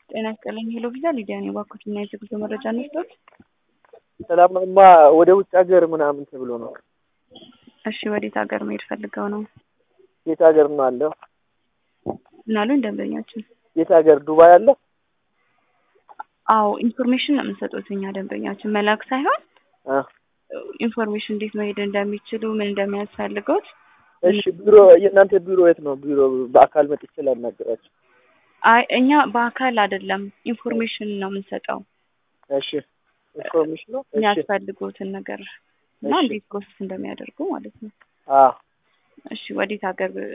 ጤና ይስጥልኝ። ሄሎ ቪዛ ሊዲያ ነኝ። እባክዎትና የትጉዞ መረጃ እንስጠት። ሰላም ነው። እማ ወደ ውጭ ሀገር ምናምን ተብሎ ነው። እሺ፣ ወዴት ሀገር መሄድ ፈልገው ነው? የት ሀገር ነው አለው? ምናሉኝ ደንበኛችን? የት ሀገር ዱባይ አለ? አዎ፣ ኢንፎርሜሽን ነው የምንሰጡት እኛ ደንበኛችን መላክ ሳይሆን ኢንፎርሜሽን እንዴት መሄድ እንደሚችሉ ምን እንደሚያስፈልገውት። እሺ፣ ቢሮ የእናንተ ቢሮ የት ነው? ቢሮ በአካል መጥቼ ላናገራቸው። አይ እኛ በአካል አይደለም ኢንፎርሜሽን ነው የምንሰጠው እሺ፣ ኢንፎርሜሽን ነው። እሺ፣ የሚያስፈልጉትን ነገር እና እሺ። እንዴት ፕሮሰስ እንደሚያደርጉ ማለት ነው። አዎ እሺ፣ ወዴት ሀገር